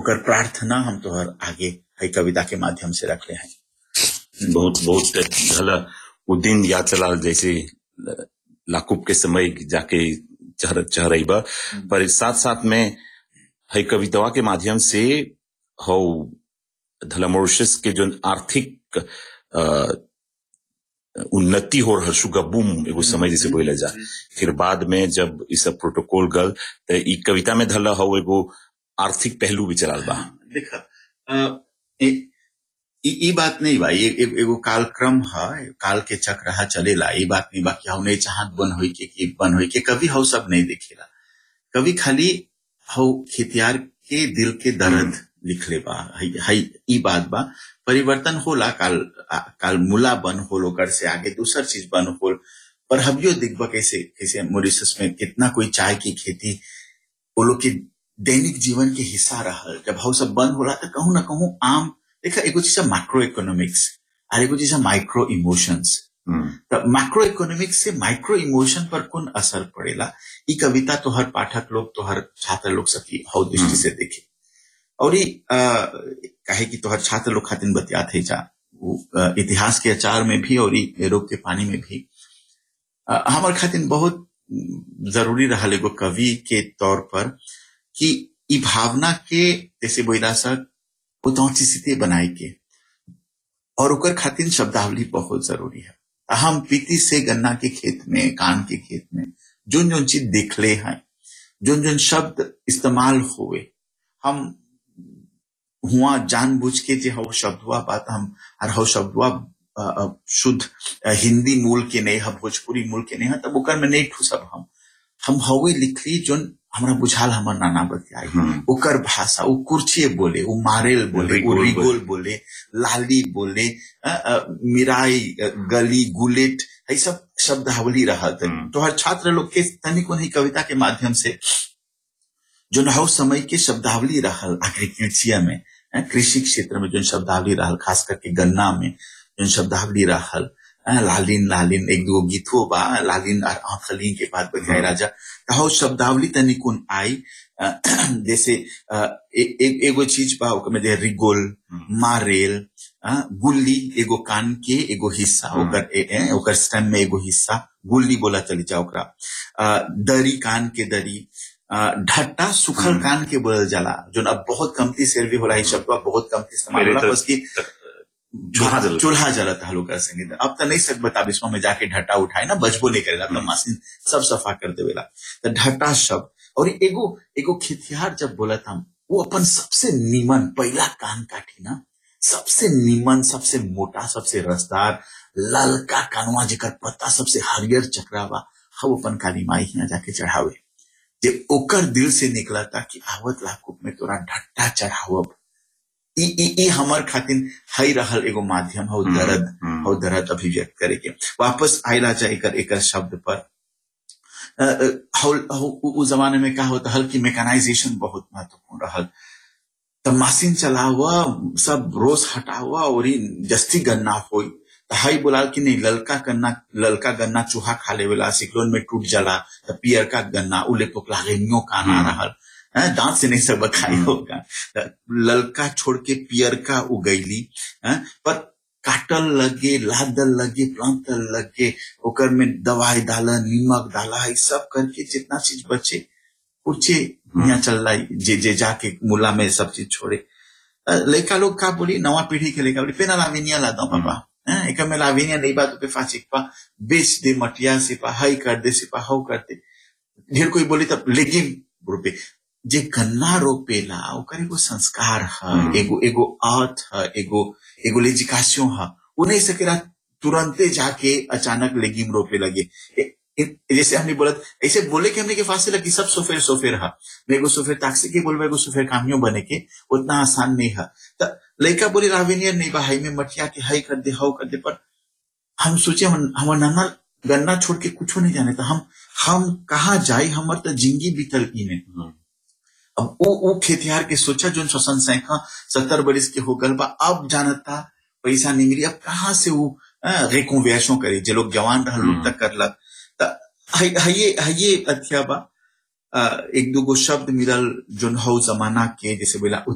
ओकर प्रार्थना हम तोहर आगे है कविता के माध्यम से रखले हैं बहुत बहुत भला वो दिन याद चला जैसे लाकूब के समय जाके चहर चहरैबा पर साथ साथ में है कवितावा के माध्यम से हो धला मॉरिशस के जो आर्थिक अ, उन्नति हो रहल शुगा बूम एगो समय जैसे बोला जा फिर बाद में जब ई सब प्रोटोकॉल गल तो ई कविता में धला हो एगो आर्थिक पहलू भी चलाल बा देख अ, ए- ई ई बात नहीं बा ये ए- एगो कालक्रम है काल के चक्र हा चलेला ई बात नहीं बा कि हम नहीं चाहत बन होई के कि बन होई के कभी हव सब नहीं देखेला कभी खाली हव खेतियार के दिल के दर्द लिखले बा हई हई ई बात बा परिवर्तन होला काल आ- काल मुला बन होल ओकर से आगे दूसर चीज बन होल पर हबियो दिखबा कैसे कैसे मॉरिशस में कितना कोई चाय की खेती वो लोग के दैनिक जीवन के हिस्सा रहल जब हव सब बंद होला तो कहूं ना कहूं आम देखा एगो चीज है माइक्रो इकोनॉमिक्स और एगो चीज है माइक्रो इमोशंस हम्म, तो माइक्रो इकोनॉमिक्स से माइक्रो इमोशन पर कौन असर पड़ेला ई कविता तो हर पाठक लोग तो हर छात्र लोग सकी हव दृष्टि से देखे और ई अ, काहे कि तोहर छात्र लोग खातिर बतियात है जा वो, अ, इतिहास के अचार में भी और ई रोग के पानी में भी अ, हमार खातिर बहुत जरूरी रहल एगो कवि के तौर पर कि ई भावना के जैसे बोला सक ऑथेंटिसिटी बनाए के और ओकर खातिर शब्दावली बहुत जरूरी है हम पीती से गन्ना के खेत में कान के खेत में जोन जोन चीज देखले हैं जोन जोन शब्द इस्तेमाल हुए हम हुआ जानबूझ के जे हव शब्द हुआ बात हम और हव शब्द हुआ अ, अ, शुद्ध अ, हिंदी मूल के नहीं है भोजपुरी मूल के नहीं है तब ओकर में नहीं ठूसब हम हम हवे लिखली जोन हमरा बुझाल हमर नाना बतियाई हम्म, ओकर भाषा वो कुर्चिए बोले वो मारेल बोले वो रिगोल रिगोल बोले लाली बोले अ, अ, मिराई अ, गली गुलेट ये सब शब्दावली रहत हम्म। तो हर छात्र लोग के तनिक उन्हीं कविता के माध्यम से जो नौ समय के शब्दावली रहल एग्रीकल्चर में अ, कृषि क्षेत्र में जो शब्दावली रहल खास करके गन्ना में जो शब्दावली रहल अ, लालिन लालिन एक दो गीतो बा लालिन और आंखलीन के बाद बजाय राजा तो शब्दावली तनिकुन आई अ, जैसे अ, ए- ए- एगो चीज बा ओकर में जे रिगोल हम्म, मारेल अ, गुल्ली एगो कान के एगो हिस्सा हम्म। ओकर ए- ए, ओकर स्टेम में एगो हिस्सा गुल्ली बोला चली जा ओकरा अ, दरी कान के दरी अ, ढट्टा सुखल हम्म। कान के बोलल जाला जो अब बहुत कमती शेर भी होला ई शब्द बा, बहुत कमती इस्तेमाल मेरे होला तो- बस की चूल्हा जलता। चूल्हा जलत हलो कर संगीत अब तो नहीं सक बता बिस्मा में जाके ढट्टा उठाए ना बजबो नहीं करेला तो हम्म। मशीन सब सफा कर देवेला तो ढट्टा शब्द और एगो एगो खेतिहार जब बोलत हम वो अपन सबसे नीमन पहला कान काटी ना सबसे नीमन सबसे मोटा सबसे रसदार ललका कानवा जेकर पत्ता सबसे हरियर चक्रावा हम अपन काली माई हिया जाके चढ़ावे जे ओकर दिल से निकला था कि आवत लाकुब में तोरा ढट्टा चढ़ावब ई ई ई हमर खातिर हई रहल एगो माध्यम हो हम्म, दर्द हम्म, हो दर्द अभिव्यक्त करे के वापस आयला चाहे एकर एकर शब्द पर अ, अ, हौल- हौ- उ उ जमाने में का होता हल कि मेकानाइजेशन बहुत महत्वपूर्ण रहल त मशीन चलावा सब रोज हटावा और ई जस्ती गन्ना होई त हई बोलाल कि नहीं ललका गन्ना ललका गन्ना चूहा खा लेवेला सिक्लोन में टूट जाला त पियर का गन्ना उले पोकला रेमियो काना हम्म। रहल हैं, दांत से नहीं सब खाई हम्म। होगा त ललका छोड़ के पियर का उगैली हैं, पर काटल लगे लादल लगे प्लांतल लगे ओकर में दवाई डाला नीमक डाला है सब करके जितना चीज बचे कुछ यहाँ चल रहा है जे जे जाके मुला में सब चीज छोड़े अ, लड़का लोग का बोली नवा पीढ़ी के लड़का बोली पेना लाविनिया ला दो पापा हैं, एक में लाविनिया नहीं बात पे फाचिक पा बेच दे मटिया से पा हाई कर दे से पा हाउ करते ढेर कोई बोली तब लेगिम रुपए जे गन्ना रोपेला ओकर एगो संस्कार है हम्म। एगो एगो अर्थ है एगो एगो लेजिकासियों है वो नहीं सकेला तुरंते जाके अचानक लेगिम रोपे लगे ए- ए- जैसे हमने बोला ऐसे बोले कि हमने के फासले लगी सब सोफेर सोफेर है मैं एगो सोफेर ताक्सी के बोलबा एगो सोफेर कामियों बने के उतना आसान नहीं है तो लड़का बोली रावेनियर नहीं बा हाई में मटिया के हाई कर दे हाउ कर दे पर हम सोचे हम हमार नाना गन्ना छोड़ के कुछ नहीं जाने था हम हम कहाँ जाए हमार तो जिंदगी बीतल ई में हम्म, अब वो वो खेतिहार के सोचा जो श्वसन सैखा सत्तर बरिस के हो गल बा अब जानता पैसा नहीं मिली अब कहाँ से वो रिकॉन्वेशन करे जे लोग जवान रहल हम्म। लोग तक करलक त हय- हये हये अथिया बा अ, एक दूगो शब्द मिलल जोन हौ जमाना के जैसे बोला